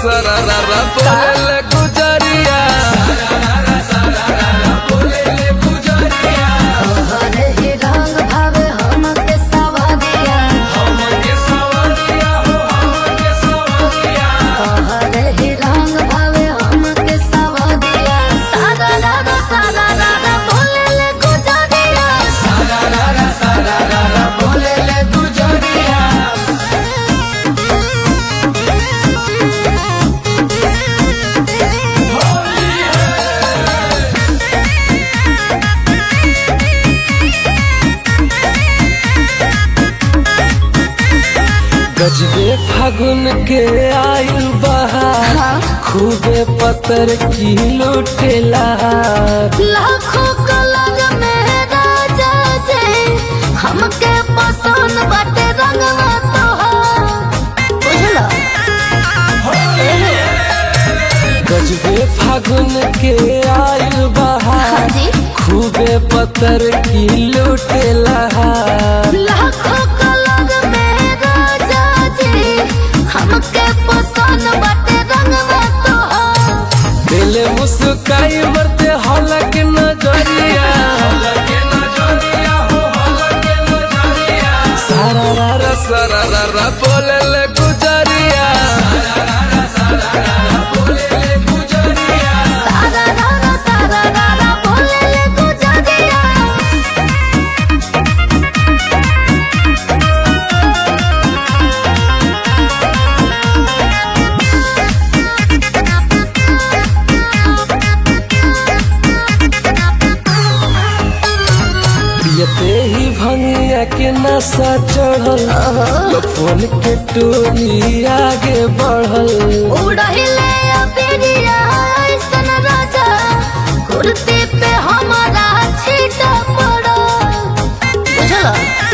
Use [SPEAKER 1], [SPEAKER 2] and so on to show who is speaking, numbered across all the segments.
[SPEAKER 1] सररा बोले गुजरिया
[SPEAKER 2] तोहरे ही रंग भावे हमके सवरिया तोहरे ही रंग भावे हमके सवरिया सारा रारा सारा रारा बोले ले गुजरिया
[SPEAKER 1] गजबे फागुन के आयु बहार
[SPEAKER 2] हाँ।
[SPEAKER 1] खूबे पतर की लुटेला
[SPEAKER 2] लाखों कलर में राजा जे हमके पसंद बाटे रंगवा तोहार बुझला
[SPEAKER 1] गजबे फागुन के आयु बहार
[SPEAKER 2] हाँ जी
[SPEAKER 1] खूबे पतर की लुटेला
[SPEAKER 2] लाखों कलर में राजा जी हमके पसंद बाटे रंगवा तोहार
[SPEAKER 1] दिल मुस्काई मरते हलक नजरिया सारा रा सारा रा बोले ले गुजरिया
[SPEAKER 2] सारा रारा सारा रारा बोले ले गुजरिया
[SPEAKER 1] पियते ही भंगिया के नशा चढ़ल फोन के टोली आगे बढ़ल
[SPEAKER 2] उड़हिले अबिरिया ऐसन राजा कुर्ती पे हमारा छीटा पड़ो बुझला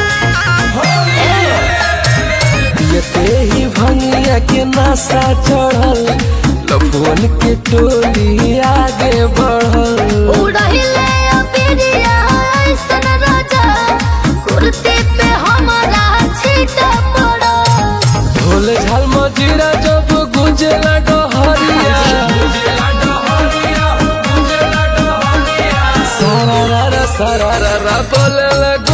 [SPEAKER 1] पियते ही भंगिया के नशा चढ़ल फोन के टोली आगे बढ़ल
[SPEAKER 2] उड़हिले अबिरिया ऐसन राजा कुर्ती पे हमारा छीटा पड़ो
[SPEAKER 1] ढोल झाल मजीरा जब गुंजेला डहरिया सारा रा रा सारा रा रा बोले